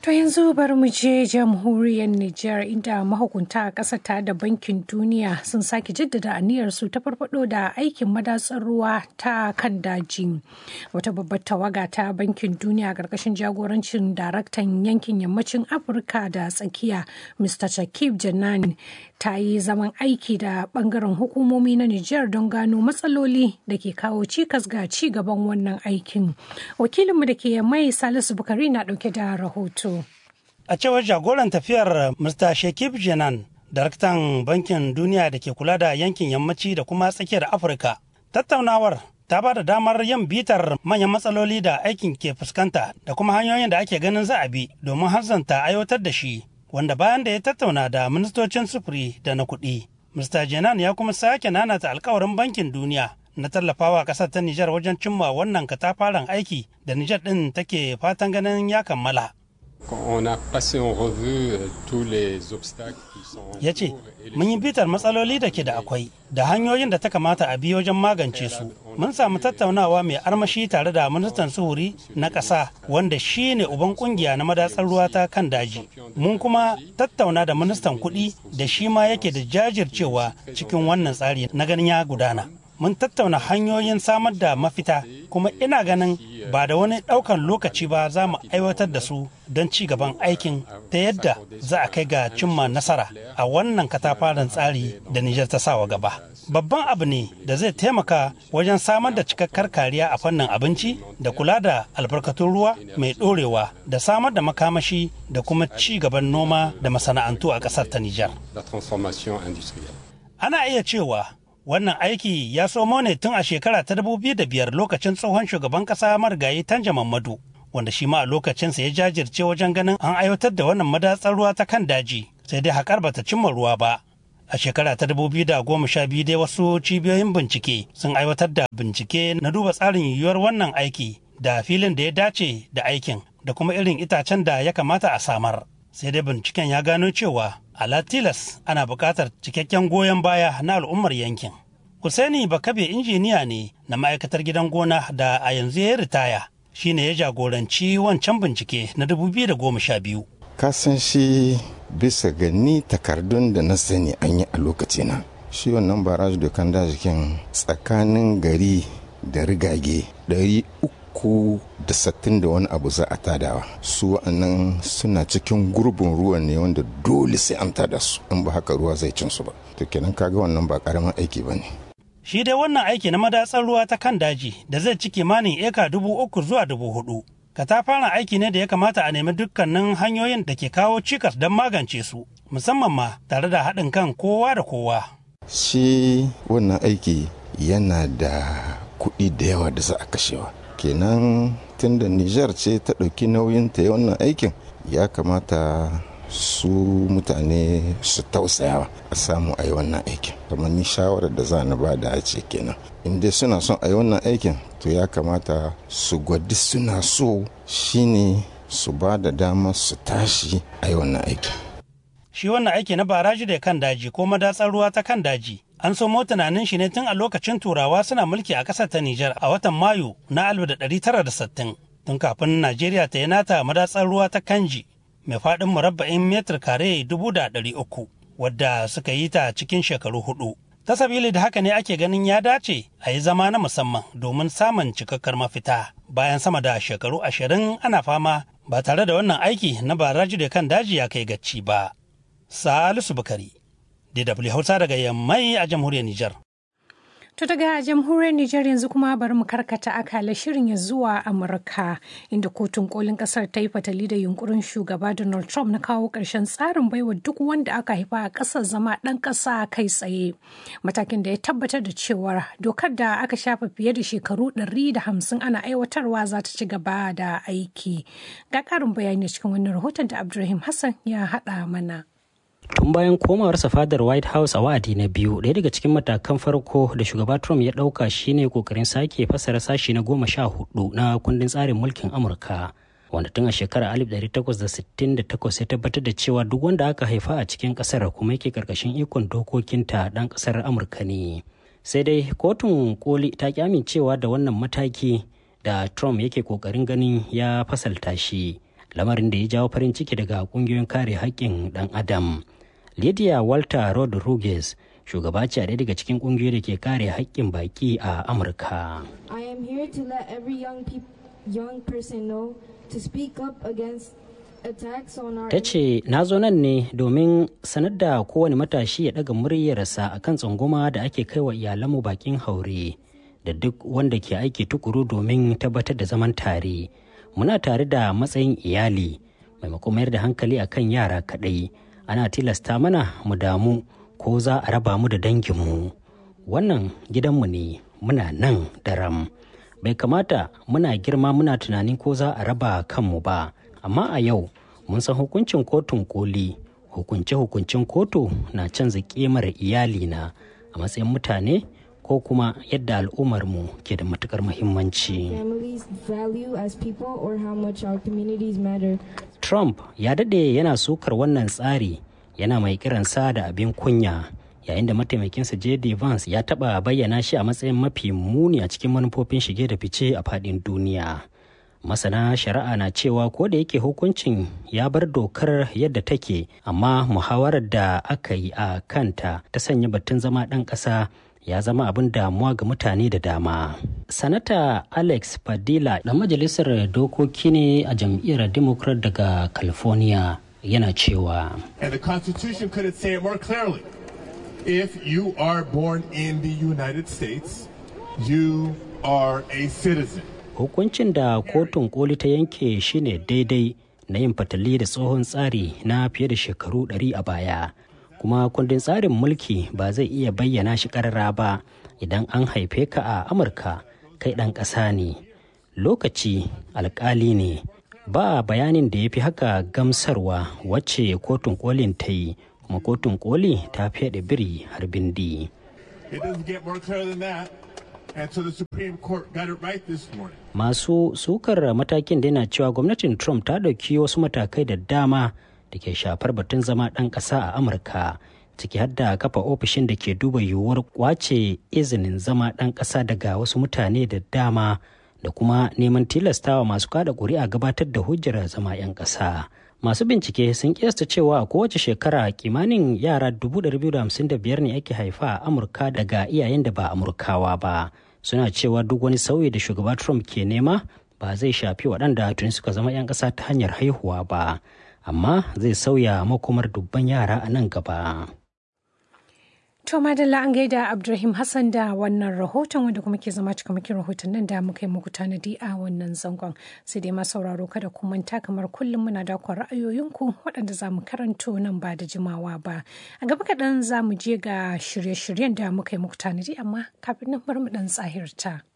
To yanzu bari mu je jamhuriyar Nijar inda mahukunta a ƙasar ta da bankin duniya sun sake jaddada aniyarsu ta farfado da aikin madatsar ruwa ta kan daji. Wata babbar tawaga ta bankin duniya a ƙarƙashin jagorancin daraktan yankin yammacin Afirka da tsakiya Mr. Shakib Janani ta yi zaman aiki da ɓangaren hukumomi na Nijar don gano matsaloli da ke kawo cikas ga ci gaban wannan aikin. Wakilinmu da ke mai Salisu Bukari na ɗauke da rahoto. A cewar jagoran tafiyar Mr. Shekib Jenan, daraktan bankin duniya da ke kula da yankin yammaci da kuma tsakiyar Afirka. Tattaunawar ta ba da damar yin bitar manyan matsaloli da aikin ke fuskanta da kuma hanyoyin da ake ganin za a bi domin hanzanta aiwatar da shi, wanda bayan da ya tattauna da ministocin sufuri da na kuɗi. Mr. Jenan ya kuma sake nanata alkawarin bankin duniya na tallafawa ƙasar ta Nijar wajen cimma wannan katafaren aiki da Nijar ɗin take fatan ganin ya kammala. ya ce mun yi bitar matsaloli da ke da akwai da hanyoyin da ta kamata a bi wajen magance su mun samu tattaunawa mai armashi tare da ministan suhuri na ƙasa wanda shi ne uban kungiya na madatsar ruwa ta kan daji mun kuma tattauna da ministan kuɗi da shi ma yake da jajircewa cikin wannan tsari na ganin ya gudana mun tattauna hanyoyin samar da mafita kuma ina ganin ba da wani ɗaukan lokaci ba za mu aiwatar da su don ci gaban aikin ta yadda za a kai ga cimma nasara a wannan katafaren tsari da Nijar ta sawa gaba. Babban abu ne da zai taimaka wajen samar da cikakkar kariya a fannin abinci da kula da albarkatun ruwa mai ɗorewa da samar da makamashi da kuma ci gaban noma da masana'antu a ƙasar ta Nijar. Ana iya cewa wannan aiki ya somo ne tun a shekara ta biyar lokacin tsohon shugaban kasa marigayi tanja mamadu wanda shi ma a lokacinsa ya jajirce wajen ganin an aiwatar da wannan madatsar ruwa ta kan daji sai dai haƙar bata cimma ruwa ba a shekara ta biyu dai wasu cibiyoyin bincike sun aiwatar da bincike na duba tsarin yiwuwar wannan aiki da filin da ya dace da aikin da kuma irin itacen da ya kamata a samar sai dai binciken ya gano cewa ala tilas ana buƙatar cikakken goyon baya na al'ummar yankin. Kusaini Bakabe injiniya ne na ma'aikatar gidan gona da a yanzu ya ritaya shi ne ya jagoranci wancan bincike na 2012. Kasan shi bisa ga ni takardun da na sani an yi a lokacina. Shi wannan baraj da kan dajikin tsakanin gari da rigage ɗari uku da sattin da wani abu za a tadawa su wa'annan suna cikin gurbin ruwan ne wanda dole sai an tada su in ba haka ruwa zai cin su ba to kenan kaga wannan ba karamin aiki ba ne shi dai wannan aiki na madatsar ruwa ta kan daji da zai ci kimanin eka dubu uku zuwa dubu hudu katafaren aiki ne da ya kamata a nemi dukkanin hanyoyin da ke kawo cikas don magance su musamman ma tare da haɗin kan kowa da kowa shi wannan aiki yana da kuɗi da yawa da za a kashewa kenan tunda Nijar ce ta ɗauki nauyin ta wannan aikin ya kamata su mutane su tausayawa a samu a yi wannan aikin kamar ni shawarar da za na ba da ce kenan in dai suna son a yi wannan aikin to ya kamata su gwadi suna so shine su ba da dama su tashi a yi wannan aikin shi wannan aiki na baraji da kan daji ko madatsar ruwa ta kan daji an somo tunanin shi ne tun a lokacin turawa suna mulki a ƙasar ta Nijar a watan Mayu na 1960 tun kafin Najeriya ta yi nata madatsar ruwa ta Kanji mai faɗin murabba'in metar kare dubu da ɗari uku wadda suka yi ta cikin shekaru hudu. Ta sabili da haka ne ake ganin ya dace a yi zama na musamman domin samun cikakkar mafita bayan sama da shekaru ashirin ana fama ba tare da wannan aiki na baraji da kan daji ya kai gacci ba. Salisu Bukari, DW Hausa daga Yammai a jamhuriyar Nijar. To daga jamhuriyar Nijar yanzu kuma bari mu karkata akala shirin ya zuwa Amurka inda kotun kolin kasar ta yi fatali da yunkurin shugaba Donald Trump na kawo ƙarshen tsarin baiwa duk wanda aka haifa a ƙasar zama ɗan ƙasa kai tsaye. Matakin da ya tabbatar da cewa dokar da aka shafa fiye da shekaru ɗari da hamsin ana aiwatarwa za ta ci gaba da aiki. Ga ƙarin bayani cikin wannan rahoton da Abdulrahim Hassan ya haɗa mana. tun bayan komawarsa fadar white house a wa'adi na biyu ɗaya daga cikin matakan farko da shugaba trump ya ɗauka shine kokarin sake fasara sashi na goma sha hudu na kundin tsarin mulkin amurka wanda tun a shekarar 1868 ya tabbatar da cewa duk wanda aka haifa a cikin ƙasar kuma yake karkashin ikon dokokinta ɗan ƙasar amurka ne sai dai kotun koli ta ki amincewa da wannan mataki da trump yake kokarin ganin ya fasalta shi lamarin da ya jawo farin ciki daga ƙungiyoyin kare haƙƙin ɗan adam lydia walter rodriguez shugaba ce a ɗaya daga cikin ƙungiyoyi da ke kare haƙƙin baƙi a amurka I am here to let every young, peop- young person know to speak up against attacks on our ta ce na zo nan ne domin sanar da kowane matashi ya ɗaga muryarsa a kan tsangwama da ake kai wa iyalanmu bakin haure da duk wanda ke aiki tukuru domin tabbatar da zaman tare muna tare da matsayin iyali maimakon mayar da hankali a kan yara kaɗai ana tilasta mana mu damu ko za a raba mu da danginmu wannan gidanmu ne muna nan daram bai kamata muna girma muna tunanin ko za a raba kanmu ba amma a yau mun san hukuncin kotun koli hukunce-hukuncin kotu na canza kimar iyalina a matsayin mutane ko kuma yadda al'ummarmu ke da matukar muhimmanci. families value as people or how much our communities matter. Trump ya daɗe yana sukar wannan tsari yana mai kiransa da abin kunya yayin da mataimakinsa J.D. Vance ya taɓa bayyana shi a matsayin mafi muni a cikin manufofin shige da fice a faɗin duniya. Masana shari'a na cewa ko da yake hukuncin ya bar dokar yadda take amma muhawarar da aka yi a kanta ta sanya batun zama ɗan ƙasa ya zama abin damuwa ga mutane da dama. Sanata Alex Padilla ɗan majalisar dokoki ne a jam'iyyar Democrat daga California yana cewa. And the Constitution couldn't say it more clearly. If you are born in the United States, you are a citizen. Hukuncin da kotun koli ta yanke shine daidai na yin fatali da tsohon tsari na fiye da shekaru ɗari a baya. kuma kundin tsarin mulki ba zai iya bayyana shi karara ba idan an haife ka a amurka kai ɗan ƙasa ne lokaci alkali ne ba bayanin da ya fi haka gamsarwa wacce kotun kolin ta yi kuma kotun koli ta fiye biri har bindi It doesn't get more clear than that. And so the Supreme Court got it right this morning. masu sukar matakin da yana cewa gwamnatin trump ta ɗauki wasu matakai da dama da ke shafar batun zama ɗan ƙasa a amurka ciki har da kafa ofishin da ke duba yiwuwar kwace izinin zama ɗan ƙasa daga wasu mutane da dama da kuma neman tilastawa masu kada ƙuri'a gabatar da hujjar zama 'yan ƙasa masu bincike sun kiyasta cewa a kowace shekara kimanin yara 255 ne ake haifa a amurka daga iyayen da ba amurkawa ba suna cewa duk wani sauyi da shugaba trump ke nema ba zai shafi waɗanda tuni suka zama 'yan ƙasa ta hanyar haihuwa ba amma zai sauya makomar dubban yara a nan gaba. To madalla an gaida Abdulrahim Hassan da wannan rahoton wanda kuma ke zama cikamakin rahoton nan da muka yi muku tanadi a wannan zangon. Sai dai ma sauraro kada ku manta kamar kullum muna da ra'ayoyinku waɗanda za mu karanto nan ba da jimawa ba. A gaba kaɗan za mu je ga shirye-shiryen da muka yi muku tanadi amma kafin nan bar mu ɗan tsahirta.